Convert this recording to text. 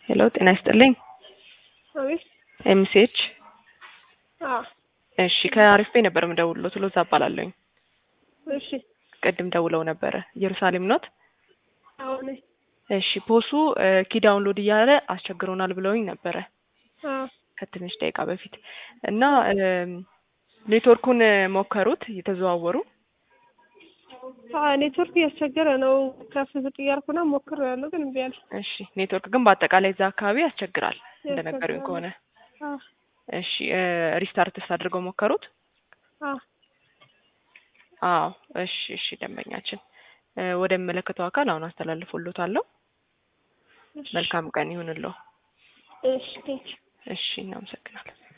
ሄሎ ጤና ይስጥልኝ። አቤት። ኤምሲኤች አዎ፣ እሺ ከአሪፍ ቤ ነበር የምደውልሎት ሎዛ እባላለሁኝ። እሺ። ቅድም ደውለው ነበረ ኢየሩሳሌም ኖት? አሁን እሺ ፖሱ ኪ ዳውንሎድ እያለ አስቸግሮናል ብለውኝ ነበረ አዎ፣ ከትንሽ ደቂቃ በፊት እና ኔትወርኩን ሞከሩት እየተዘዋወሩ አዎ፣ ኔትወርክ እያስቸገረ ነው። ከፍ ዝቅ እያልኩ ነው ሞክሬያለሁ፣ ግን እምቢ አለ። እሺ ኔትወርክ ግን በአጠቃላይ እዛ አካባቢ ያስቸግራል እንደነገሩኝ ያስቸግራል። ከሆነ አዎ፣ እሺ ሪስታርትስ አድርገው ሞከሩት? አዎ፣ አዎ እሺ እሺ ደንበኛችን እ ወደሚመለከተው አካል አሁን አስተላልፎሎታለሁ። እሺ፣ መልካም ቀን ይሁንልዎ። እሺ፣ ቴንኪው። እሺ እናመሰግናለን።